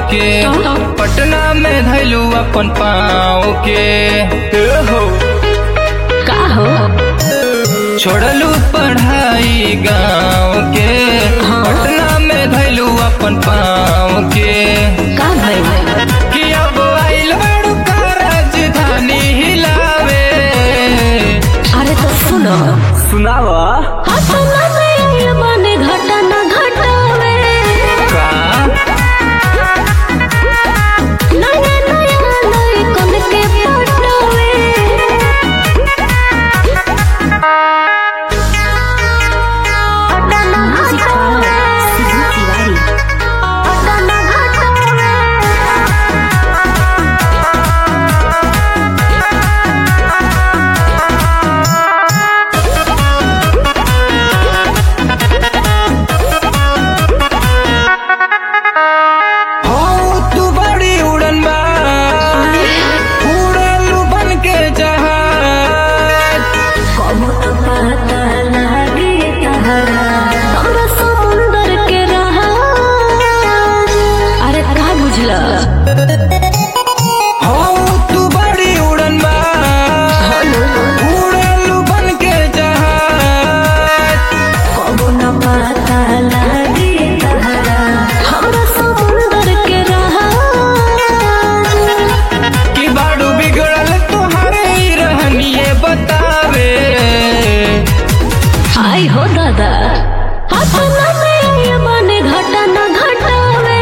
के पटना में धैलू अपन पाँव के ए हो का हो छोड़लू पढ़ाई गाँव के हाँ। पटना में धैलू अपन पाँव के का भइल कि अब आइल बड़ू का राजधानी हिलावे अरे तो सुनो सुनावा हसना में आइल बाने घटना घटावे का नया नया लइकन के पटावे घटना घटावे घटना घटावे हो तू बड़ी उड़न बा उड़लू बन के जहाज कबो तो पता लागे तहरा हमरा समुंदर के रहा अरे का बुझला हो तू बड़ी उड़न बा उड़लू बन के जहाज कबो न पता लागे तहरा हमरा समुंदर के रहा कि बाड़ू बिगड़ल तुम्हारे ही रहनिए बतावे हाय हो दादा हसना में ये माने घटना घटावे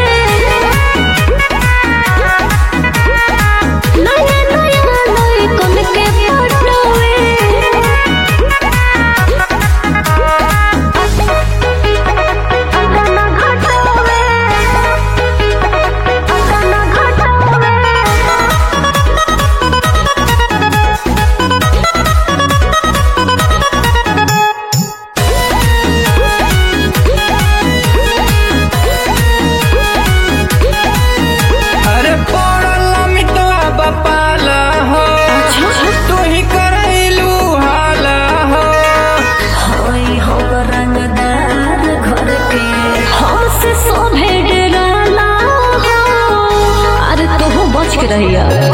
नया नया लइकन के पटावे घटना घटावे घटना घटावे अरे पड़ल मिटवा बपाला हो तू ही करैलू हाला हो होई हो रंगदार घर के हमसे सोभे डराला हो अरे तो बच के रहिया